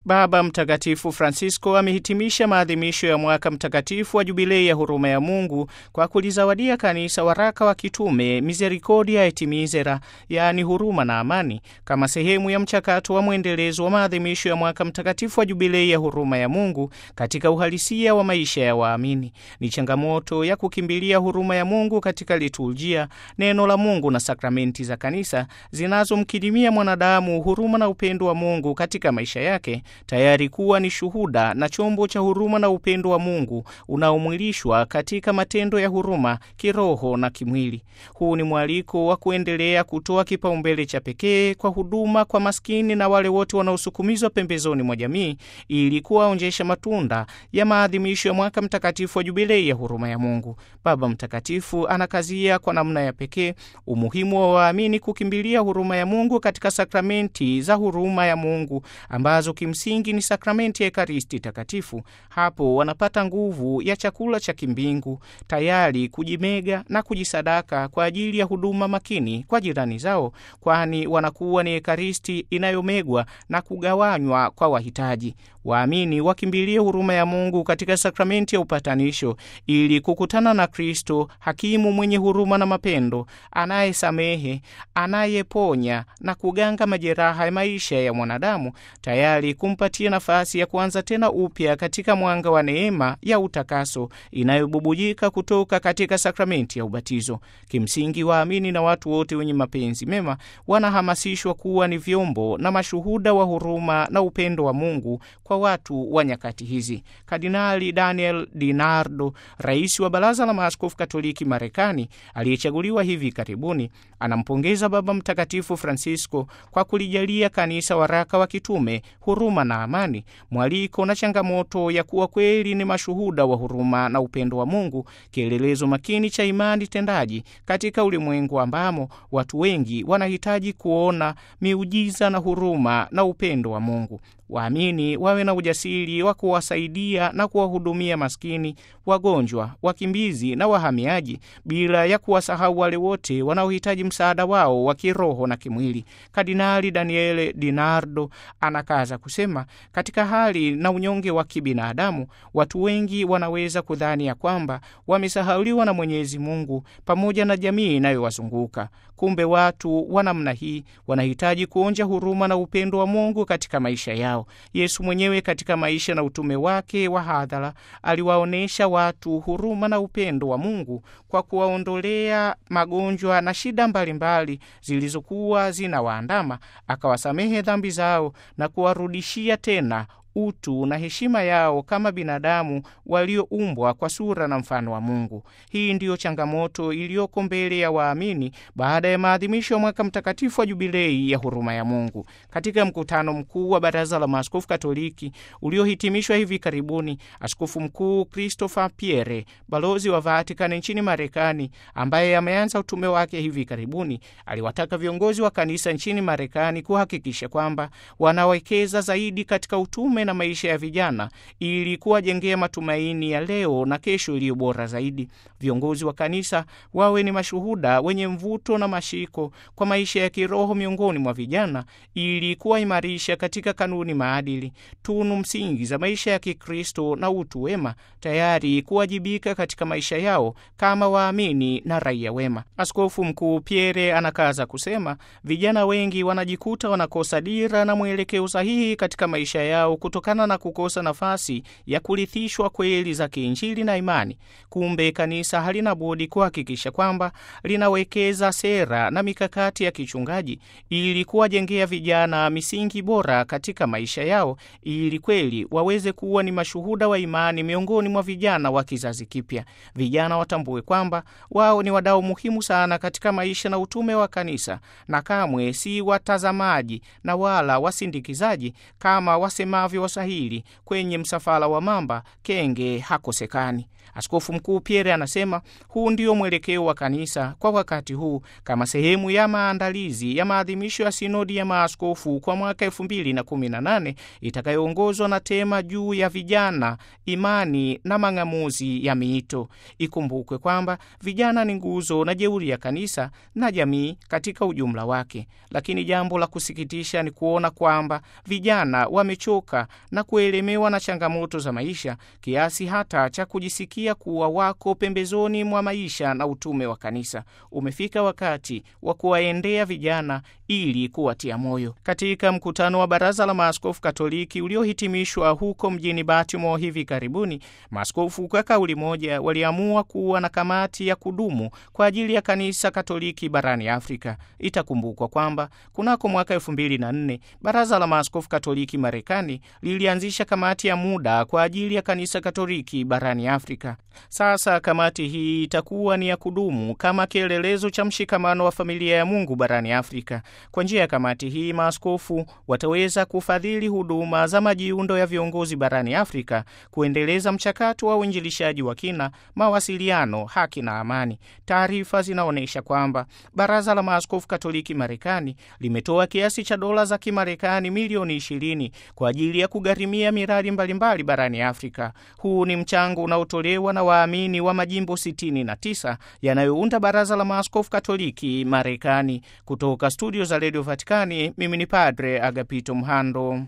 Baba Mtakatifu Francisco amehitimisha maadhimisho ya mwaka mtakatifu wa jubilei ya huruma ya Mungu kwa kulizawadia kanisa waraka wa kitume Misericordia et Misera, yaani huruma na amani, kama sehemu ya mchakato wa mwendelezo wa maadhimisho ya mwaka mtakatifu wa jubilei ya huruma ya Mungu katika uhalisia wa maisha ya waamini. Ni changamoto ya kukimbilia huruma ya Mungu katika liturujia, neno la Mungu na sakramenti za kanisa zinazomkirimia mwanadamu huruma na upendo wa Mungu katika maisha yake tayari kuwa ni shuhuda na chombo cha huruma na upendo wa Mungu unaomwilishwa katika matendo ya huruma kiroho na kimwili. Huu ni mwaliko wa kuendelea kutoa kipaumbele cha pekee kwa huduma kwa maskini na wale wote wanaosukumizwa pembezoni mwa jamii ili kuwaonjesha matunda ya maadhimisho ya mwaka mtakatifu wa jubilei ya huruma ya Mungu. Baba Mtakatifu anakazia kwa namna ya pekee umuhimu wa waamini kukimbilia huruma ya Mungu katika sakramenti za huruma ya Mungu ambazo kimsingi ni sakramenti ya Ekaristi Takatifu. Hapo wanapata nguvu ya chakula cha kimbingu, tayari kujimega na kujisadaka kwa ajili ya huduma makini kwa jirani zao, kwani wanakuwa ni Ekaristi inayomegwa na kugawanywa kwa wahitaji. Waamini wakimbilie huruma ya Mungu katika sakramenti ya upatanisho ili kukutana na Kristo, hakimu mwenye huruma na mapendo, anayesamehe, anayeponya na kuganga majeraha ya maisha ya mwanadamu, tayari kumpatia nafasi ya kuanza tena upya katika mwanga wa neema ya utakaso inayobubujika kutoka katika sakramenti ya ubatizo. Kimsingi, waamini na watu wote wenye mapenzi mema wanahamasishwa kuwa ni vyombo na mashuhuda wa huruma na upendo wa Mungu kwa watu wa nyakati hizi. Kardinali Daniel DiNardo, rais wa Baraza la Maaskofu Katoliki Marekani, aliyechaguliwa hivi karibuni, anampongeza Baba Mtakatifu Francisco kwa kulijalia kanisa waraka wa kitume huruma na amani, mwaliko na changamoto ya kuwa kweli ni mashuhuda wa huruma na upendo wa Mungu, kielelezo makini cha imani tendaji katika ulimwengu ambamo watu wengi wanahitaji kuona miujiza na huruma na upendo wa Mungu. Waamini wawe na ujasiri wa kuwasaidia na kuwahudumia maskini, wagonjwa, wakimbizi na wahamiaji, bila ya kuwasahau wale wote wanaohitaji msaada wao wa kiroho na kimwili. Kardinali Daniele DiNardo anakaza kusema, katika hali na unyonge wa kibinadamu, watu wengi wanaweza kudhani ya kwamba wamesahauliwa na Mwenyezi Mungu pamoja na jamii inayowazunguka. Kumbe watu wa namna hii wanahitaji kuonja huruma na upendo wa Mungu katika maisha yao. Yesu mwenyewe katika maisha na utume wake wa hadhara aliwaonyesha watu huruma na upendo wa Mungu kwa kuwaondolea magonjwa na shida mbalimbali zilizokuwa zinawaandama, akawasamehe dhambi zao na kuwarudishia tena utu na heshima yao kama binadamu walioumbwa kwa sura na mfano wa Mungu. Hii ndiyo changamoto iliyoko mbele ya waamini baada ya maadhimisho ya mwaka mtakatifu wa jubilei ya huruma ya Mungu. Katika mkutano mkuu wa Baraza la Maaskofu Katoliki uliohitimishwa hivi karibuni, Askofu Mkuu Christopher Pierre, balozi wa Vatikani nchini Marekani, ambaye ameanza utume wake hivi karibuni, aliwataka viongozi wa kanisa nchini Marekani kuhakikisha kwamba wanawekeza zaidi katika utume na maisha ya vijana ili kuwajengea matumaini ya leo na kesho iliyo bora zaidi. Viongozi wa kanisa wawe ni mashuhuda wenye mvuto na mashiko kwa maisha ya kiroho miongoni mwa vijana ili kuwaimarisha katika kanuni, maadili, tunu msingi za maisha ya Kikristo na utu wema, tayari kuwajibika katika maisha yao kama waamini na raia wema. Askofu Mkuu Pierre anakaza kusema, vijana wengi wanajikuta wanakosa dira na mwelekeo sahihi katika maisha yao kutokana na kukosa nafasi ya kurithishwa kweli za kiinjili na imani. Kumbe kanisa halina budi kuhakikisha kwamba linawekeza sera na mikakati ya kichungaji ili kuwajengea vijana misingi bora katika maisha yao, ili kweli waweze kuwa ni mashuhuda wa imani miongoni mwa vijana wa kizazi kipya. Vijana watambue kwamba wao ni wadau muhimu sana katika maisha na utume wa kanisa, na kamwe si watazamaji na wala wasindikizaji kama wasemavyo Waswahili, kwenye msafara wa mamba kenge hakosekani. Askofu Mkuu Pierre anasema huu ndio mwelekeo wa kanisa kwa wakati huu kama sehemu ya maandalizi ya maadhimisho ya sinodi ya maaskofu kwa mwaka elfu mbili na kumi na nane itakayoongozwa na tema juu ya vijana, imani na mang'amuzi ya miito. Ikumbukwe kwamba vijana ni nguzo na jeuri ya kanisa na jamii katika ujumla wake, lakini jambo la kusikitisha ni kuona kwamba vijana wamechoka na kuelemewa na changamoto za maisha kiasi hata cha kujisikia kuwa wako pembezoni mwa maisha na utume wa kanisa. Umefika wakati wa kuwaendea vijana ili kuwatia moyo. Katika mkutano wa Baraza la Maaskofu Katoliki uliohitimishwa huko mjini Baltimore hivi karibuni, maaskofu kwa kauli moja waliamua kuwa na kamati ya kudumu kwa ajili ya kanisa Katoliki barani Afrika. Itakumbukwa kwamba kunako mwaka elfu mbili na nne Baraza la Maaskofu Katoliki Marekani lilianzisha kamati ya muda kwa ajili ya kanisa Katoliki barani Afrika. Sasa kamati hii itakuwa ni ya kudumu kama kielelezo cha mshikamano wa familia ya Mungu barani Afrika. Kwa njia ya kamati hii, maaskofu wataweza kufadhili huduma za majiundo ya viongozi barani Afrika, kuendeleza mchakato wa uinjilishaji wa kina, mawasiliano, haki na amani. Taarifa zinaonyesha kwamba Baraza la Maaskofu Katoliki Marekani limetoa kiasi cha dola za Kimarekani milioni 20 kwa ajili ya kugharimia miradi mbalimbali barani Afrika. Huu ni mchango unaotolewa na waamini wa majimbo 69 yanayounda Baraza la Maaskofu Katoliki Marekani. Kutoka studio za Radio Vatikani, mimi ni Padre Agapito Mhando.